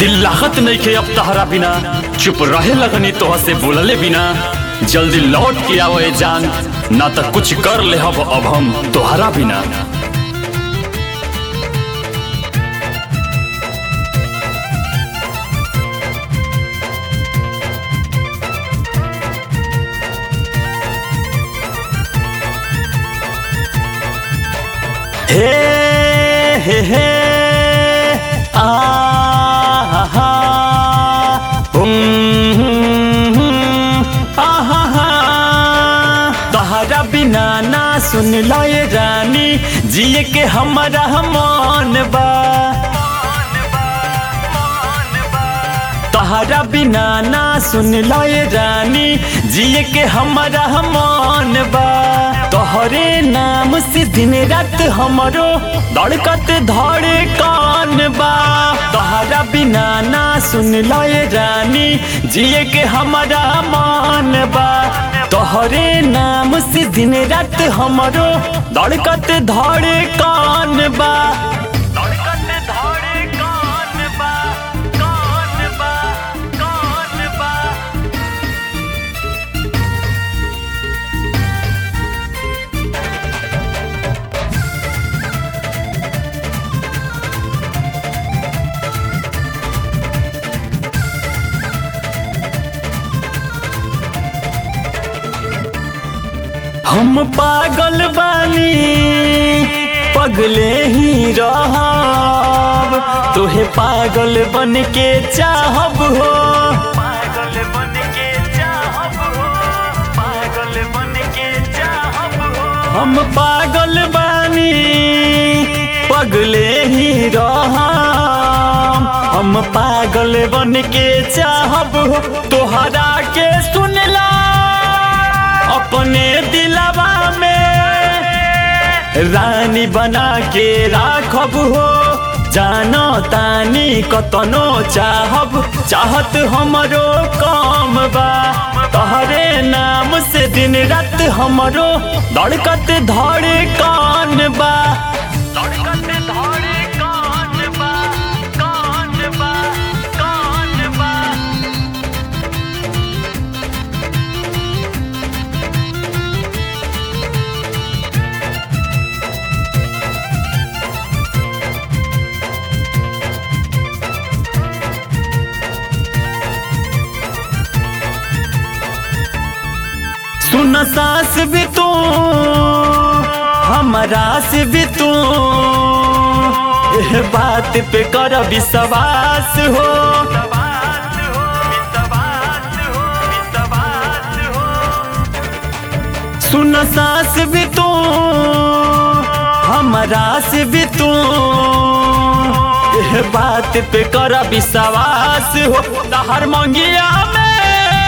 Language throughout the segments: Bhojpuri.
दिल लागत नहीं खे अब तहरा बिना चुप रहे लगनी तोह से बोलले बिना जल्दी लौट के आवे जान ना तो कुछ कर ले अब अब हम तोहरा बिना हे हे हे आ हा हा हुम, आ हा हा तहरा बिना ना सुन लए रानी जिए के हमारा मन बा तहरा बिना ना सुन लए रानी जिए के हमारा मन बा तोहरे नाम से दिन रात हमरो धड़कत धड़े कान बा तहरा बिना ना सुन लए रानी जिए के हमारा मन बा तोहरे नाम से दिन रात हमरो धड़कत धड़े कान बा धड़कत धड़े कान बा कान बा कान बा हम पागल बानी पगले ही रहब तोहे पागल बन के चाहब हो पागल बन के चाहब हो पागल बन के चाहब हो हम पागल बानी पगले ही रहब हम पागल बन के चाहब हो तोहरा के सुनला अपने दिलवा में रानी बना के राखब हो जानो तानी कतनो चाहब चाहत हमरो काम बा तहरे नाम से दिन रात हमरो धड़कत धड़े कान बा धड़कत धड़े कान बा कान बा कान बा सुन सास भी तू हमारा से भी तू एह बात पे कर विश्वास हो सुन सास भी तू हमारा से भी तू एह बात पे कर विश्वास हो तहर मंगिया में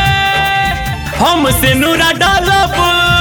हमसे नूरा डालब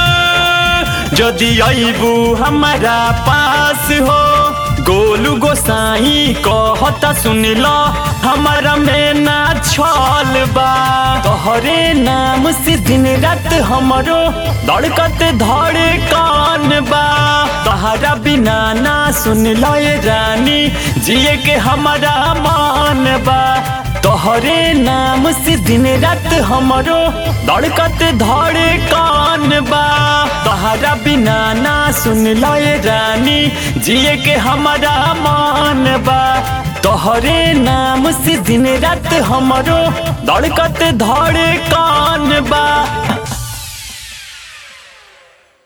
यदि अबू हमारा पास हो गोलू गोसाई कहता सुन लो हमारा में ना छल बा तोहरे नाम से दिन रात हमरो धड़कत धड़े कान बा तहरा बिना ना सुन लए रानी जिए के हमारा मान बा तोहरे नाम से दिन रात हमरो धड़कत धड़े कान बा तहरा बिना ना सुन लए रानी जिए के हमारा मान बा तोहरे नाम से दिन रात हमरो धड़कत धड़े कान